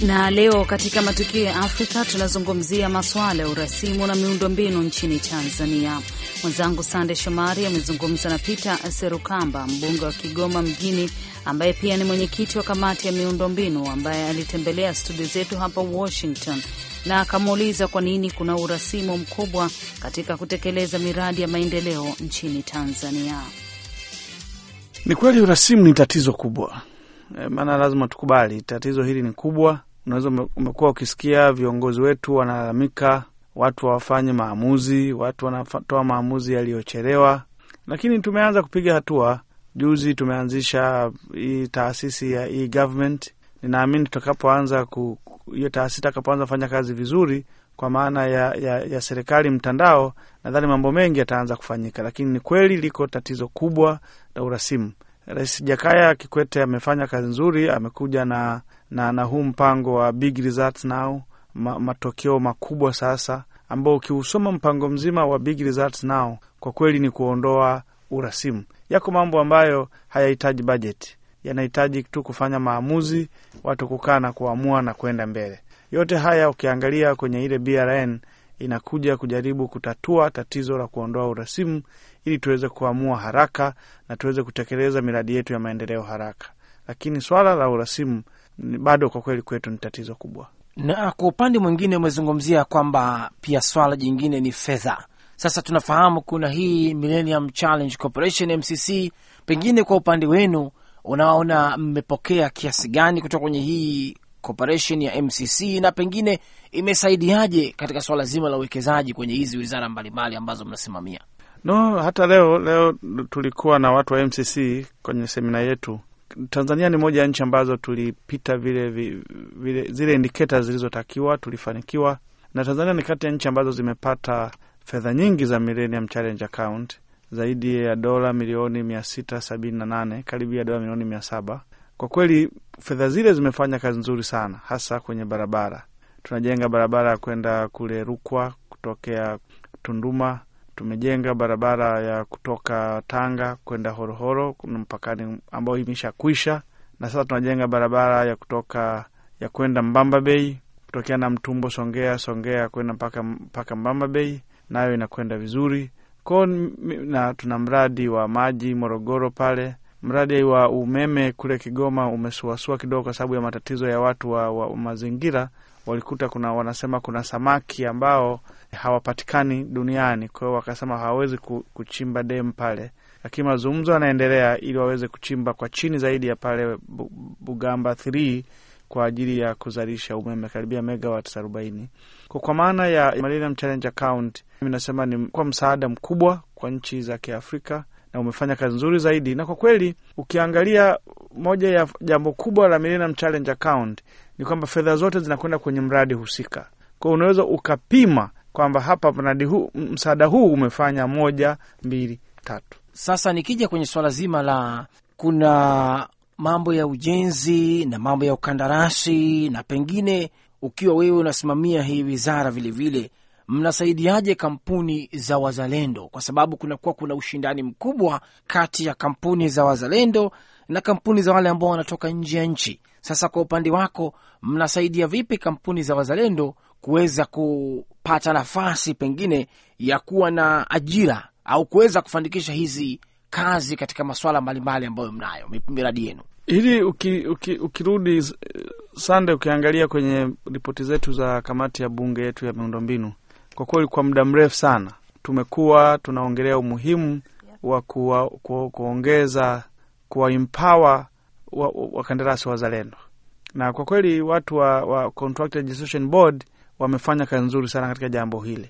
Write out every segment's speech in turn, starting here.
Na leo katika matukio ya Afrika tunazungumzia masuala ya urasimu na miundombinu nchini Tanzania. Mwenzangu Sande Shomari amezungumza na Peter Serukamba, mbunge wa Kigoma Mjini, ambaye pia ni mwenyekiti wa kamati ya miundombinu, ambaye alitembelea studio zetu hapa Washington na akamuuliza kwa nini kuna urasimu mkubwa katika kutekeleza miradi ya maendeleo nchini Tanzania. Ni kweli urasimu ni tatizo kubwa e, maana lazima tukubali tatizo hili ni kubwa. Unaweza umekuwa ukisikia viongozi wetu wanalalamika, watu hawafanye maamuzi, watu wanatoa maamuzi yaliyochelewa, lakini tumeanza kupiga hatua. Juzi tumeanzisha hii taasisi ya e-government. Ninaamini tutakapoanza hiyo taasisi itakapoanza kufanya kazi vizuri, kwa maana ya, ya, ya serikali mtandao, nadhani mambo mengi yataanza kufanyika, lakini ni kweli liko tatizo kubwa la urasimu. Rais Jakaya Kikwete amefanya kazi nzuri, amekuja na, na, na huu mpango wa big results now, ma, matokeo makubwa sasa, ambao ukiusoma mpango mzima wa big results now kwa kweli ni kuondoa urasimu. Yako mambo ambayo hayahitaji bajeti, yanahitaji tu kufanya maamuzi, watu kukaa na kuamua na kwenda mbele. Yote haya ukiangalia kwenye ile BRN inakuja kujaribu kutatua tatizo la kuondoa urasimu ili tuweze kuamua haraka na tuweze kutekeleza miradi yetu ya maendeleo haraka. Lakini swala la urasimu bado kwa kweli kwetu ni tatizo kubwa. Na kwa upande mwingine umezungumzia kwamba pia swala jingine ni fedha. Sasa tunafahamu kuna hii Millennium Challenge Corporation MCC, pengine kwa upande wenu unaona mmepokea kiasi gani kutoka kwenye hii corporation ya MCC na pengine imesaidiaje katika swala zima la uwekezaji kwenye hizi wizara mbalimbali ambazo mnasimamia? No, hata leo leo tulikuwa na watu wa MCC kwenye semina yetu. Tanzania ni moja ya nchi ambazo tulipita vile, vile zile indicators zilizotakiwa, tulifanikiwa, na Tanzania ni kati ya nchi ambazo zimepata fedha nyingi za Millennium Challenge Account, zaidi ya dola milioni mia sita sabini na nane karibu ya dola milioni mia saba Kwa kweli fedha zile zimefanya kazi nzuri sana, hasa kwenye barabara. Tunajenga barabara ya kwenda kule Rukwa kutokea Tunduma tumejenga barabara ya kutoka Tanga kwenda Horohoro, kuna mpakani ambayo imesha kwisha, na sasa tunajenga barabara ya kutoka ya kwenda Mbamba Bay kutokea na Mtumbo Songea, Songea kwenda mpaka mpaka Mbamba Bay, nayo inakwenda vizuri ko, na tuna mradi wa maji Morogoro pale. Mradi wa umeme kule Kigoma umesuasua kidogo kwa sababu ya matatizo ya watu wa, wa mazingira walikuta kuna wanasema kuna samaki ambao hawapatikani duniani, kwa hiyo wakasema hawawezi kuchimba demu pale, lakini mazungumzo yanaendelea ili waweze kuchimba kwa chini zaidi ya pale Bugamba 3 kwa ajili ya kuzalisha umeme karibia megawatts arobaini. Kwa kwa maana ya Millennium Challenge Account, mimi nasema ni kwa msaada mkubwa kwa nchi za Kiafrika na umefanya kazi nzuri zaidi, na kwa kweli ukiangalia moja ya jambo kubwa la Millennium Challenge Account ni kwamba fedha zote zinakwenda kwenye mradi husika. Kwa hiyo unaweza ukapima kwamba hapa mradi huu, msaada huu umefanya moja, mbili, tatu. Sasa nikija kwenye swala zima la kuna mambo ya ujenzi na mambo ya ukandarasi, na pengine ukiwa wewe unasimamia hii wizara vilevile, mnasaidiaje kampuni za wazalendo? Kwa sababu kunakuwa kuna ushindani mkubwa kati ya kampuni za wazalendo na kampuni za wale ambao wanatoka nje ya nchi. Sasa kwa upande wako, mnasaidia vipi kampuni za wazalendo kuweza kupata nafasi pengine ya kuwa na ajira au kuweza kufanikisha hizi kazi katika masuala mbalimbali ambayo mnayo miradi yenu? Hili uki, uki, ukirudi Sande, ukiangalia kwenye ripoti zetu za kamati ya bunge yetu ya miundombinu, kwa kweli kwa muda mrefu sana tumekuwa tunaongelea umuhimu wa kuwa, ku, kuongeza kuwa empower wakandarasi wa wazalendo, na kwa kweli watu wa, wa Contract Registration Board wamefanya kazi nzuri sana katika jambo hili,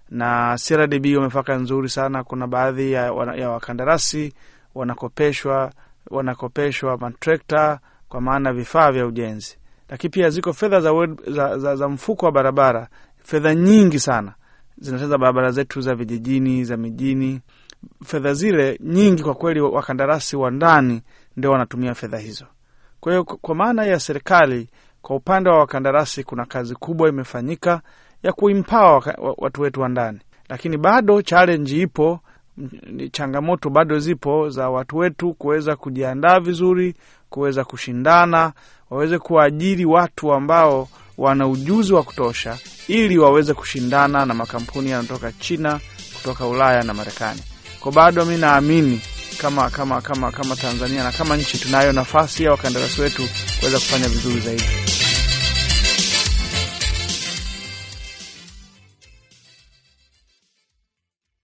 na CRDB wamefanya kazi nzuri sana. Kuna baadhi ya, ya wakandarasi wanakopeshwa wanakopeshwa matrekta kwa maana vifaa vya ujenzi, lakini pia ziko fedha za, za, za, za mfuko wa barabara, fedha nyingi sana zinacheza barabara zetu za vijijini, za mijini. Fedha zile nyingi kwa kweli wakandarasi wa ndani ndio wanatumia fedha hizo. Kwa hiyo kwa maana ya serikali, kwa upande wa wakandarasi kuna kazi kubwa imefanyika ya kuimpawa watu wetu wa ndani, lakini bado challenge ipo ni changamoto bado zipo za watu wetu kuweza kujiandaa vizuri, kuweza kushindana, waweze kuwaajiri watu ambao wana ujuzi wa kutosha, ili waweze kushindana na makampuni yanatoka China, kutoka Ulaya na Marekani. Kwa bado mi naamini kama kama kama kama Tanzania na kama nchi tunayo nafasi ya wakandarasi wetu kuweza kufanya vizuri zaidi.